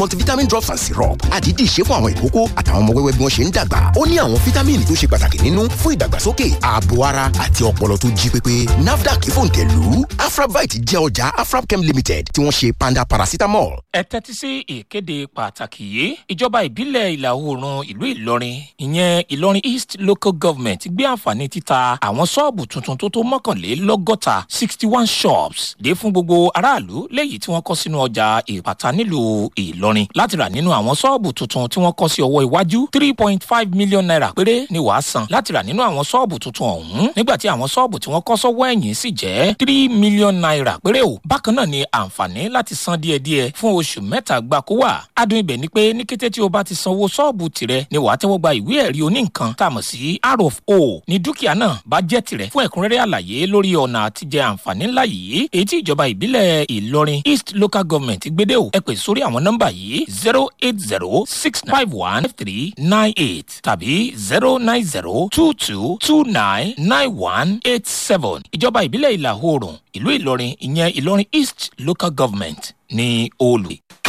multivitamin drops and syrup àdídì ṣe fún àwọn ìkókó àtàwọn ọmọ wẹ́wẹ́ bí wọ́n ṣe ń dàgbà ó ní àwọn fítámìnì tó ṣe pàtàkì nínú fún ìdàgbàsókè ààbò ara àti ọpọlọ tó jí pépé nafdac fòǹtẹ̀lù afrabite jẹ́ ọjà afrabchem limited tí wọ́n ṣe panda paracetamol. ẹ tẹ́tí sí ìkéde pàtàkì yìí ìjọba ìbílẹ̀ ìlà oòrùn ìlú ìlọrin ìyẹn ìlọrin east local government gbé àǹfààní títa àwọn ṣọ́ọ̀bù tuntun tó tó mọ́kànlélọ́gọ́ta sixty one shops dé fún gbogbo aráàlú léyìí tí wọ́n kọ́ sínú ọjà ìpàtà nílùú ìlọrin láti rà nínú àwọn ṣọ́ọ̀bù tuntun tí wọ́n kọ́ sí ọwọ́ iwájú three point five million naira péré ni wàá san láti rà nínú àwọn ṣọ́ọ̀bù tuntun ọ̀hún nígbà tí àwọn ṣọ́ọ̀bù tí wọ́n kọ́ sọ́wọ́ ẹ̀yìn sì jẹ́ three million naira péré o bákan náà ni àǹfààní láti san díẹ̀díẹ̀ fún oṣù mẹ́ta gbáko wà adùn ibẹ̀ ni pé ní kété tí o bá ti sanwó ṣọ́ọ̀bù tirẹ̀ ni wàá tẹ́wọ́ gba ìwé ẹ̀rí oníǹkan tá a mọ̀ sí r of o ní dúkìá náà bá jẹ́ tirẹ̀ fún ẹ̀kúnrẹ́rẹ́ àlàyé lórí ọ̀nà àtijẹ́ àǹfààní ńlá yìí èyí tí ìjọba ìbílẹ̀ ìlọrin east local government gbédè o ẹ pè sórí àwọn nọ́mbà yìí zero eight zero six five one three nine eight tàbí zero nine zero two two two nine nine one eight seven ìjọba ìbílẹ̀ ìlà oòrùn ìlú ìlọrin ìyẹn ìlọrin east local government ní olù.